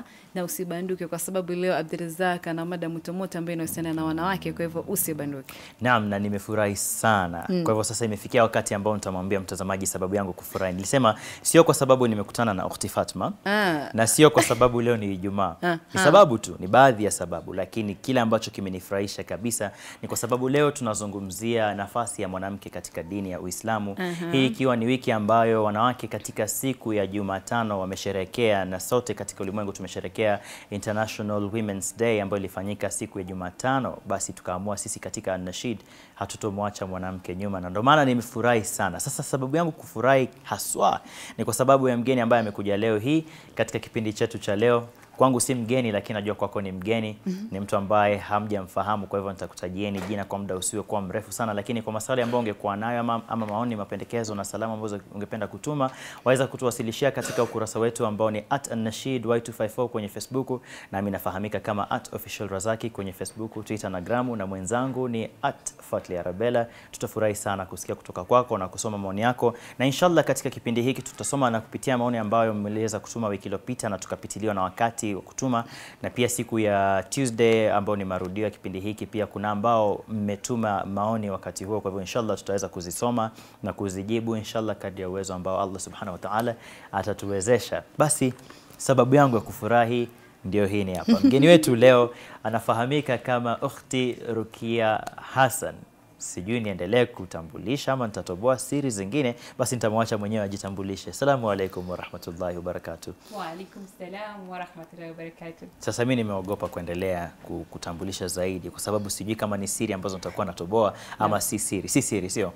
na usibanduke, kwa sababu leo Abdurazak ana mada motomoto ambayo inahusiana na wanawake, kwa hivyo usibanduke. Naam, na nimefurahi sana. Kwa hivyo sasa imefikia wakati ambao nitamwambia mtazamaji sababu yangu kufurahi. Nilisema sio kwa sababu nimekutana na ukhti Fatma Ah. na sio kwa sababu leo ni Ijumaa. Ah, Ni ah. sababu tu, ni baadhi ya sababu, lakini kile ambacho kimenifurahisha kabisa ni kwa sababu leo tunazungumzia nafasi ya mwanamke katika dini ya Uislamu. Hii ikiwa ni wiki ambayo wanawake katika siku ya Jumatano wamesherekea na sote katika ulimwengu tumesherekea International Women's Day ambayo ilifanyika siku ya Jumatano. Basi tukaamua sisi katika An-Nashid hatutomwacha mwanamke nyuma, na ndio maana nimefurahi sana. Sasa sababu yangu kufurahi haswa ni kwa sababu ya mgeni ambaye amekuja leo hii katika kipindi chetu cha leo. Kwangu si mgeni, lakini najua kwako ni mgeni. Ni mtu ambaye hamjamfahamu, kwa hivyo nitakutajieni jina kwa muda usiokuwa mrefu sana, lakini kwa maswali ambayo ungekuwa nayo ama, ama maoni, mapendekezo na salamu ambazo ungependa kutuma, waweza kutuwasilishia katika ukurasa wetu ambao ni at An-Nashid Y254 kwenye Facebook, nami nafahamika kama at official Razaki kwenye Facebook, Twitter na Gramu, na mwenzangu ni at Fatli Arabella. Tutafurahi sana kusikia kutoka kwako na kusoma maoni yako, na inshallah katika kipindi hiki tutasoma na kupitia maoni ambayo mmeliweza kutuma wiki iliyopita na tukapitiliwa na wakati wa kutuma, na pia siku ya Tuesday ambao ni marudio ya kipindi hiki, pia kuna ambao mmetuma maoni wakati huo. Kwa hivyo inshallah tutaweza kuzisoma na kuzijibu inshallah kadri ya uwezo ambao Allah subhanahu wa ta'ala atatuwezesha. Basi sababu yangu ya kufurahi ndio hii ni hapa. Mgeni wetu leo anafahamika kama Ukhti Rukia Hassan. Sijui niendelee kutambulisha ama nitatoboa siri zingine, basi nitamwacha mwenyewe ajitambulishe. Assalamu alaikum warahmatullahi wabarakatuh. Waalaikum salam warahmatullahi wabarakatuh. Sasa mi nimeogopa kuendelea ku- kutambulisha zaidi, kwa sababu sijui kama ni siri ambazo nitakuwa natoboa ama si siri. Si siri, sio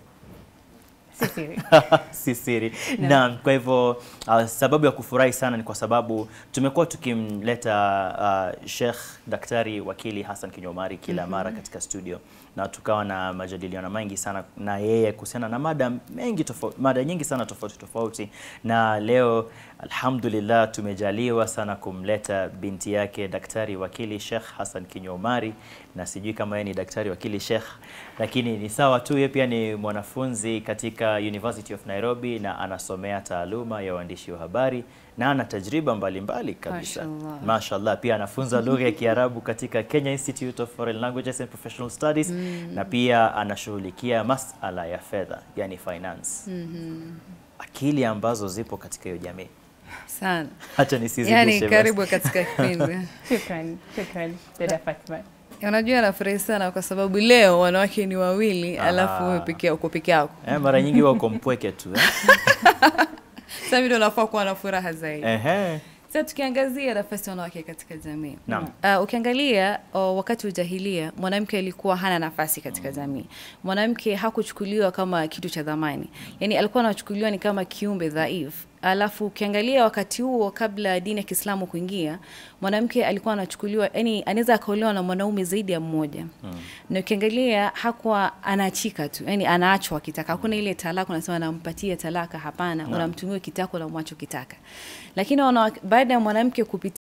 Si siri. si siri. Naam, kwa hivyo uh, sababu ya kufurahi sana ni kwa sababu tumekuwa tukimleta uh, Sheikh Daktari Wakili Hassan Kinyomari kila mara katika studio na tukawa na majadiliano mengi sana na yeye kuhusiana na mada mengi tofauti, mada nyingi sana tofauti tofauti, na leo alhamdulillah tumejaliwa sana kumleta binti yake Daktari Wakili Sheikh Hassan Kinyomari, na sijui kama yeye ni daktari wakili Sheikh, lakini ni sawa tu, yeye pia ni mwanafunzi katika University of Nairobi na anasomea taaluma ya uandishi wa habari na ana tajriba mbalimbali kabisa. Mashallah. Mashallah, pia anafunza lugha ya Kiarabu katika Kenya Institute of Foreign Languages and Professional Studies na pia anashughulikia masala ya fedha, yani finance. Akili ambazo zipo katika hiyo jamii. Sana Hata nisizidishe yani, basi. karibu katika kipindi. Shukran, shukran dada Fatma. Unajua, nafurahi sana kwa sababu leo wanawake ni wawili, alafu wewe peke uko peke yako. Eh, mara nyingi wako mpweke tu eh? Sasa hivi ndio unafaa kuwa na furaha zaidi. Ehe. Sasa tukiangazia nafasi ya wanawake katika jamii. Naam. Uh, ukiangalia uh, wakati wa jahilia mwanamke alikuwa hana nafasi katika jamii. Mwanamke hakuchukuliwa kama kitu cha dhamani, yaani alikuwa anachukuliwa ni kama kiumbe dhaifu. Alafu ukiangalia wakati huo, kabla ya dini ya Kiislamu kuingia, mwanamke alikuwa anachukuliwa, yani anaweza akaolewa na mwanaume zaidi ya mmoja na ukiangalia hakuwa anaachika tu, yani anaachwa akitaka. Hakuna ile talaka unasema nampatia talaka, hapana, unamtumia kitako na mwacho kitaka. Lakini wanawake- baada ya mwanamke kupitia